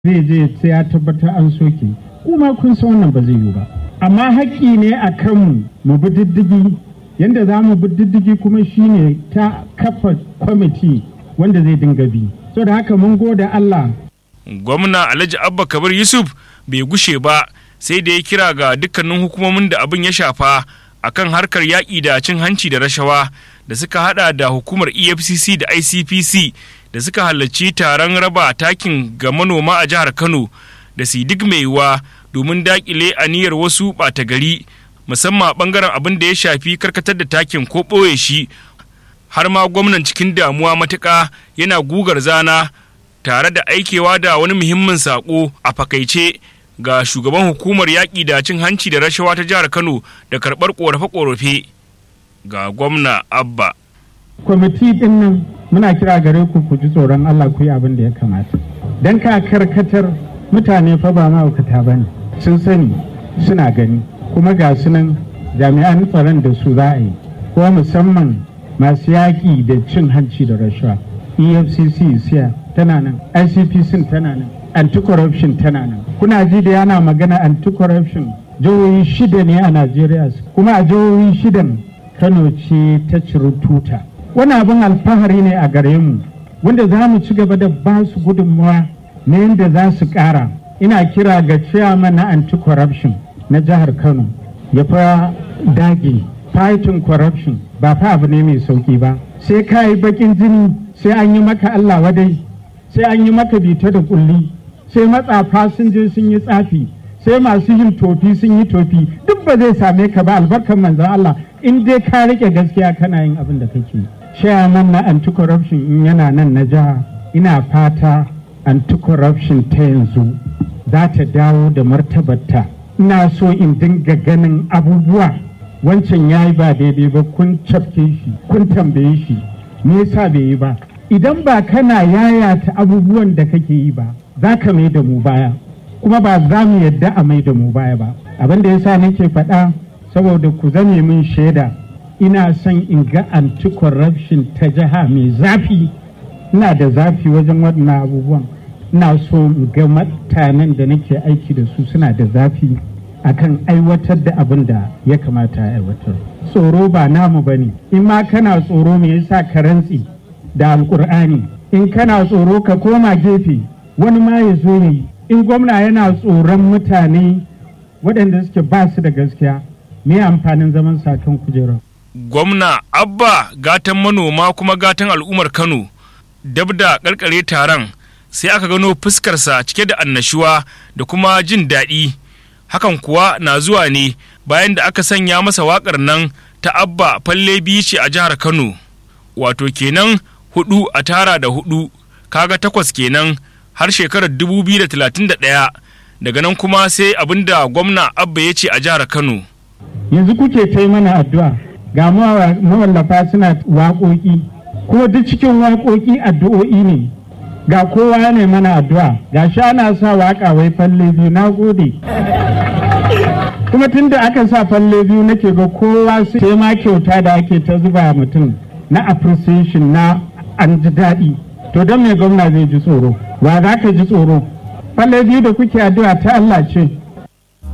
zai je sai ya tabbatar an soke kuma kun san wannan ba zai yiwu ba amma haƙƙi ne a kanmu mu bi diddigi yadda za mu bi diddigi kuma shine ta kafa kwamiti wanda zai dinga bi so da haka mun gode Allah gwamna alhaji abba kabir yusuf bai gushe ba sai da ya kira ga dukkanin hukumomin da abin ya shafa akan harkar yaƙi da cin hanci da rashawa da suka hada da hukumar efcc da icpc da suka halarci taron raba takin ga manoma a jihar kano da su duk mai yiwuwa domin dakile aniyar wasu ɓata gari musamman bangaren abin da ya shafi karkatar da takin ko ɓoye shi har ma gwamnan cikin damuwa matuƙa yana gugar zana tare da aikewa da wani muhimmin saƙo a fakaice ga shugaban hukumar yaƙi da cin hanci da rashawa ta jihar kano da karɓar ƙorafe-ƙorafe ga gwamna abba kwamiti din nan muna kira gare ku ku ji tsoron Allah ku yi abin da ya kamata dan ka karkatar mutane fa ba ma'aukata ba ne sun sani suna gani kuma ga su nan jami'an tsaron da su za a yi kuma musamman masu yaƙi da cin hanci da rashawa efcc siya tana nan icpc tana nan anti-corruption tana nan kuna ji da yana magana anti-corruption jihohi shida ne a najeriya kuma a jihohi shidan kano ce ta ciri tuta wani abin alfahari ne a gare mu wanda za mu ci gaba da ba su gudunmawa na yadda za su ƙara ina kira ga chairman na anti-corruption na jihar kano ya fa dage fighting corruption ba fa abu ne mai sauki ba sai ka yi bakin jini sai an yi maka allah wadai sai an yi maka bita da kulli sai matsafa sun je sun yi tsafi sai masu yin tofi sun yi tofi duk ba zai same ka ba albarkar manzon allah in dai ka rike gaskiya kana yin abin da kake yi chairman na anti-corruption in yana nan na jiha ina fata anti-corruption ta yanzu za ta dawo da martabarta ina so in dinga ganin abubuwa wancan ya yi ba daidai ba kun cafke shi kun tambaye shi me yasa bai yi ba idan ba kana yayata abubuwan da kake yi ba za ka mai da mu baya kuma ba za mu yadda a mai da mu baya ba abin da yasa nake faɗa saboda ku zame min shaida ina son in ga anti-corruption ta jiha mai zafi ina da zafi wajen waɗannan abubuwan ina so in ga mutanen da nake aiki da su suna da zafi akan aiwatar da abin da ya kamata a aiwatar tsoro ba namu ba ne in ma kana tsoro me yasa ka rantsi da alkur'ani in kana tsoro ka koma gefe wani ma ya zo yi in gwamna yana tsoron mutane waɗanda suke ba su da gaskiya me amfanin zaman sakan kujerar gwamna abba gatan manoma kuma gatan al'ummar kano dab da karkare taron sai aka gano fuskarsa cike da annashuwa da kuma jin daɗi hakan kuwa na zuwa ne bayan da aka sanya masa waƙar nan ta abba falle biyu ce a jihar kano wato kenan hudu a tara da hudu kaga takwas kenan har shekarar 2031 daga nan kuma sai abin da gwamna abba ya ce a jihar kano yanzu kuke ta mana addu'a ga mawallafa suna waƙoƙi kuma duk cikin waƙoƙi addu'o'i ne ga kowa ne mana addu'a ga sha ana sa waƙa wai falle biyu na gode kuma tun da aka sa falle biyu nake ga kowa sai ma kyauta da ake ta zuba mutum na appreciation na an ji daɗi to don me gwamna zai ji tsoro wa za ka ji tsoro falle biyu da kuke addu'a ta Allah ce